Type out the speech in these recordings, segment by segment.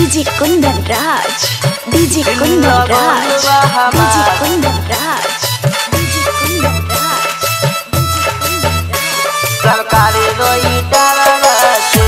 DJ Kundan Raj. DJ Kundan Raj. DJ Kundan Raj. DJ Kundan Raj. सरकारी रोई डरसे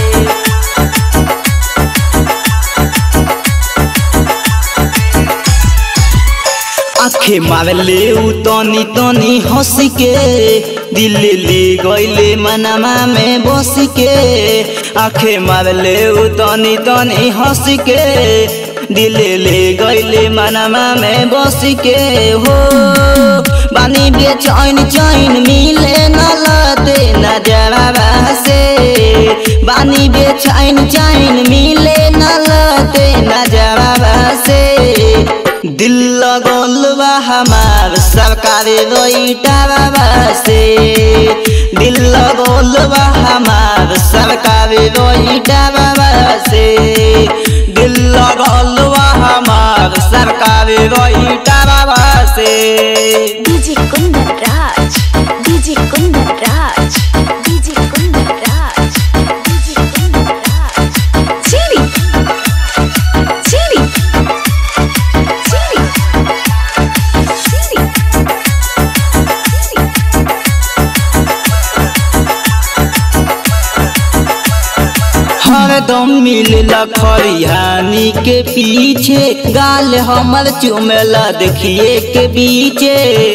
आखे मारले उ तनी तनी हंस के दिल ले गईले मनमा में बस के आखे मारले उ तनी तनी हंस के दिल ले गईले मनमा में बस के हो बानी बेचैन चैन मिले न लते न जवाबा से बानी बेचैन चैन मिले न लते न जवाबा से दिल लगल बा हमार सरकारी रोईटा बाबा से दिल लगल बा हमार सरकारी रोईटा बाबा से दिल लगल बा हमार सरकारी रोईटा बाबा से DJ Kundan Raj. DJ Kundan Raj. DJ Kundan Raj. DJ Kundan Raj. Chili. Chili. Chili. Chili. हरदम मिलला खरिहानी के पीछे गाल हमर चुमेला देखिए के बीचे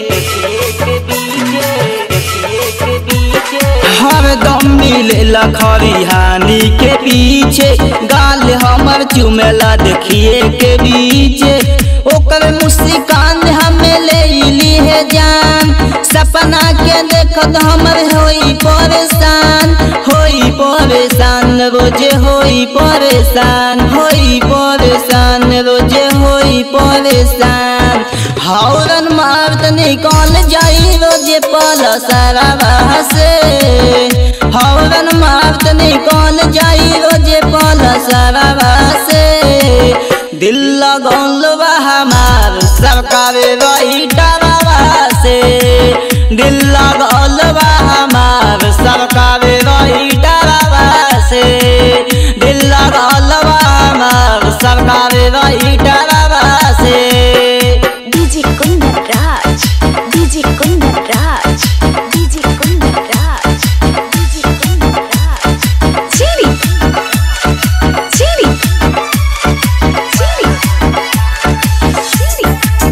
हरदम मिलला खरिहानी के पीछे गाल हमर चुमेला देखिए के बीचे ओकर मुस्कान हमें ले ली है जान सपना के देखत हमर होई परेशान होई परेशान रोजे होई परेशान होई परेशान रोजे होई परेशान हौरन मारत निकल जाई रोजे पल सारा से हौरन मारत निकल जाई रोजे पल सारा से दिल लगल बा हमार सरकार रही डरावा से दिल लगल बा हमार सरकार रही डरावा से दिल लगल बा हमार सरकार रही डरावा से DJ Kundan Raj. DJ Kundan Raj. DJ Kundan Raj. DJ Kundan Raj. Chili. Chili. Chili. Chili.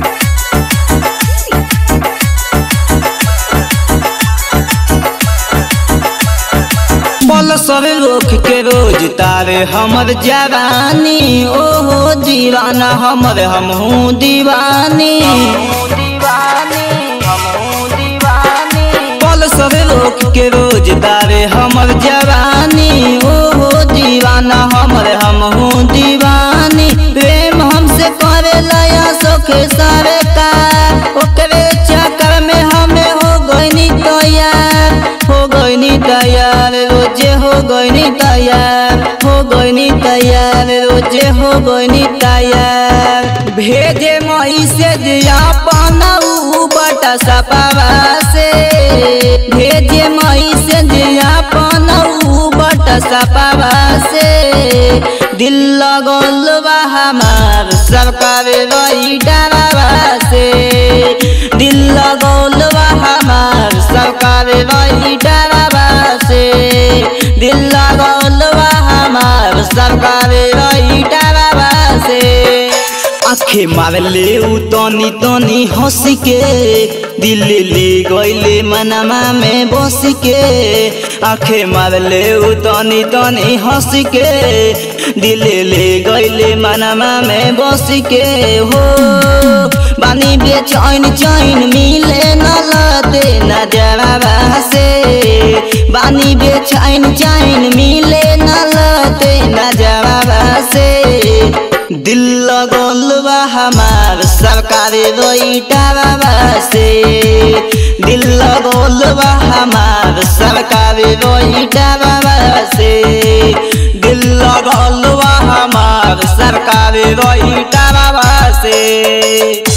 पल सब रोक के रोज तारे हमर जवानी ओहो दीवाना हमर हमहू दीवानी पल सब रोक के रोज तारे हमर जवानी ओहो दीवाना हमर हमहू दीवानी प्रेम हमसे करे लया सोखे सारे कार ओकरे चक्कर में हमें हो गईनी तैयार हो गईनी तैयार रोजे हो गईनी तैयार हो गईनी तैयार रोजे हो गईनी तैयार भेजे मई से दिया पनऊ बटा सपावा से भेजे मई से दिया पनऊ बटा सपावा से दिल लगल बा हमार सरकार रही डरावा से दिल लगल बा हमार सरकार रही डरावा से दिल लगल बा हमार सरकार रही डरावा से आखे मारले उ तनी तनी हंस के दिल ले गईले मनमा में बस के आखे मारले उ तनी तनी हंस के दिल ले गईले मनमा में बस के हो बानी बेचैन चैन मिले न लते न जवाबा से बानी बेचैन चैन मिले न लते न जवाबा से दिल लगल बा हमार सरकारी रोईटा बाबा से दिल लगल बा हमार सरकारी रोईटा बाबा से दिल लगल बा हमार सरकारी रोईटा बाबा से